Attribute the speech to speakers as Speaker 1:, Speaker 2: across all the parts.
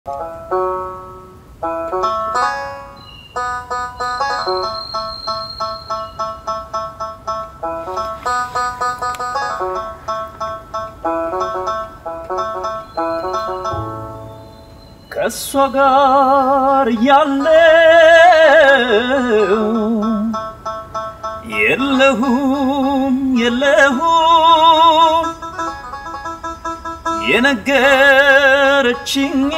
Speaker 1: ከእሷ ጋር ያለው የለሁም የለሁም የነገረችኝ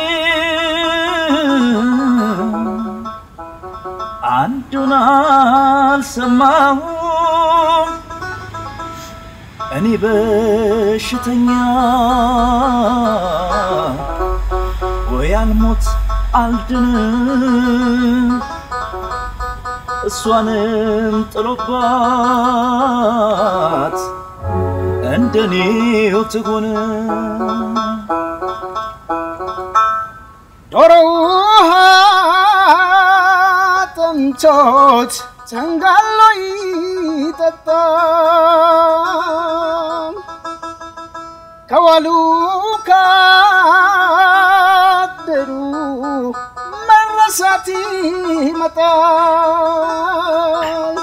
Speaker 1: አንዱን አልሰማሁም እኔ በሽተኛ ወይ አልሞት አልድንም እሷንም ጥሎባት እንደኔው ትሆን
Speaker 2: ዶሮ ውሃ ጠምቶት ተንጋሎ ይጠጣል ከዋሉ ካደሩ መረሳት ይመጣል።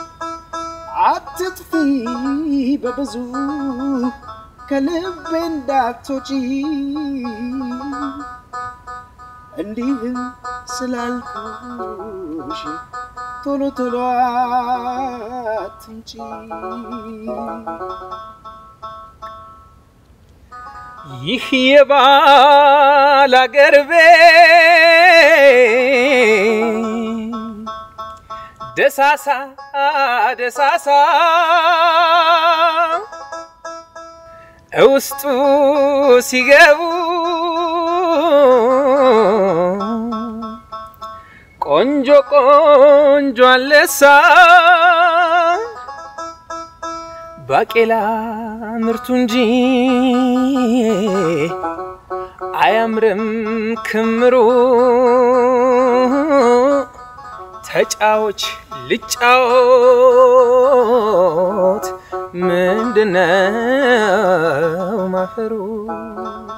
Speaker 2: አትጥፊ በብዙ ከልቤ እንዳትወጪ እንዲህም ስላልኩሽ ቶሎ ቶሎ አትምጪ።
Speaker 3: ይህ የባል አገር ቤት ደሳሳ ደሳሳ እውስጡ ሲገቡ ቆንጆ ቆንጆ አለሳ ባቄላ ምርቱ እንጂ አያምርም ክምሩ። ተጫዎች ልጫወት ምንድነው ማፈሩ?